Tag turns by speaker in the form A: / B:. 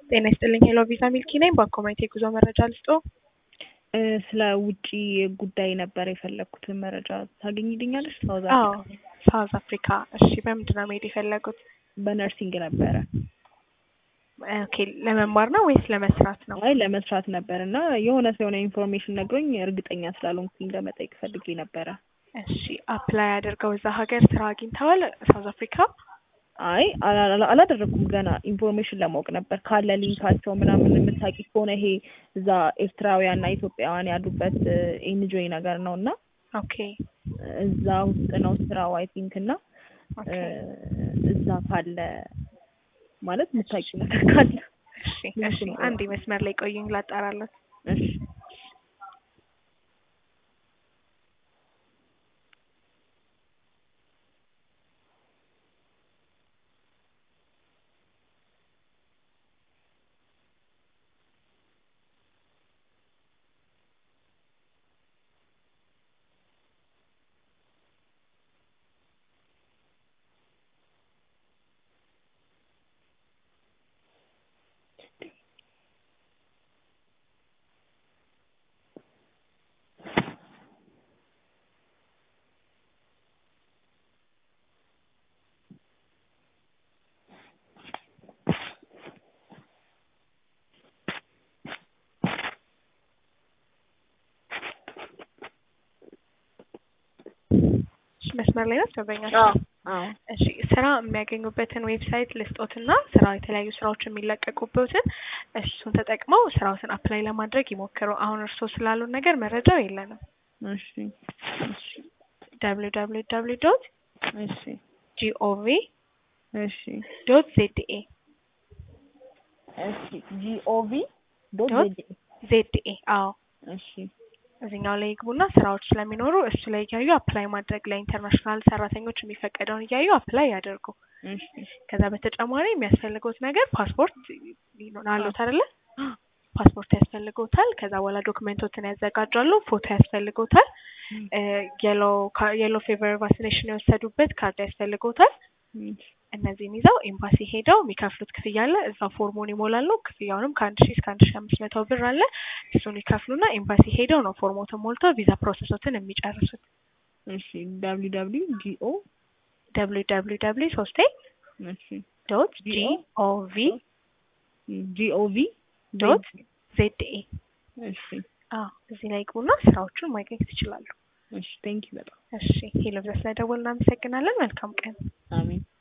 A: ጤና ይስጥልኝ ሄሎ ቪዛ ሚልኪ ነኝ። በአኮማይት የጉዞ መረጃ ልስጦ።
B: ስለ ውጪ ጉዳይ ነበር የፈለግኩትን መረጃ ታገኝልኛለሽ? ሳውዝ
A: አዎ
B: አፍሪካ
A: ሳውዝ አፍሪካ። እሺ በምንድን ነው መሄድ የፈለጉት?
B: በነርሲንግ ነበረ።
A: ኦኬ ለመማር ነው ወይስ ለመስራት ነው?
B: አይ ለመስራት ነበር እና የሆነ ሰው የሆነ ኢንፎርሜሽን ነግሮኝ እርግጠኛ ስላልሆንኩኝ ለመጠየቅ ፈልጌ ነበረ።
A: እሺ አፕላይ አድርገው እዛ ሀገር ስራ አግኝተዋል? ሳውዝ አፍሪካ?
B: አይ አላ- አላ- አላደረኩም ገና ኢንፎርሜሽን ለማወቅ ነበር ካለ ሊንካቸው ምናምን የምታውቂ ከሆነ ይሄ እዛ ኤርትራውያን እና ኢትዮጵያውያን ያሉበት ኤንጆይ ነገር ነው እና
A: ኦኬ
B: እዛ ውስጥ ነው ስራው አይ ቲንክ እና
A: ኦኬ
B: እዛ ካለ ማለት የምታውቂ ነገር ካለ
A: እሺ እሺ አንድ መስመር ላይ ቆዩኝ ላጣራለት።
B: እሺ
A: እሺ መስመር ላይ ናት ደንበኛ
B: አዎ አዎ
A: እሺ ስራ የሚያገኙበትን ዌብሳይት ልስጦትና ስራ የተለያዩ ስራዎች የሚለቀቁበትን እሱን ተጠቅመው ስራዎትን አፕላይ ለማድረግ ይሞክሩ። አሁን እርስዎ ስላሉን ነገር መረጃው የለንም።
B: እሺ እሺ
A: ደብሊው ደብሊው ደብሊው ዶት
B: እሺ
A: ጂኦቪ
B: እሺ
A: ዶት ዜድኤ
B: እሺ ጂኦቪ ዶት
A: ዶት
B: ዜድ
A: ዜድኤ አዎ
B: እሺ
A: እዚህኛው ላይ ይግቡና ስራዎች ስለሚኖሩ እሱ ላይ እያዩ አፕላይ ማድረግ ለኢንተርናሽናል ሰራተኞች የሚፈቀደውን እያዩ አፕላይ ያደርጉ።
B: እሺ
A: ከዛ በተጨማሪ የሚያስፈልገውት ነገር ፓስፖርት አሉት አይደለ? ፓስፖርት ያስፈልገውታል። ከዛ በኋላ ዶክመንቶችን ያዘጋጃሉ። ፎቶ ያስፈልገውታል። የሎ የሎ ፌቨር ቫክሲኔሽን የወሰዱበት ካርድ ያስፈልገውታል። እነዚህን ይዘው ኤምባሲ ሄደው የሚከፍሉት ክፍያ አለ። እዛ ፎርሙን ይሞላሉ። ክፍያውንም ከአንድ ሺህ እስከ አንድ ሺህ አምስት መቶ ብር አለ። እሱን ይከፍሉና ኤምባሲ ሄደው ነው ፎርሞትን ሞልተው ቪዛ ፕሮሰሶትን የሚጨርሱት።
B: እሺ ዳብሊው ዳብሊው ጂኦ
A: ደብሊው ደብሊው ደብሊው ሶስቴ
B: እሺ
A: ዶት
B: ጂኦ
A: ጂኦቪ
B: ጂኦቪ
A: ዶት ዜድኤ
B: እሺ
A: አዎ እዚህ ላይ ግቡና ስራዎቹን ማግኘት ይችላሉ።
B: እሺ ቴንኪው በጣም
A: እሺ ሄሎ ብለስ ስለደወልን እናመሰግናለን። መልካም ቀን።
B: አሜን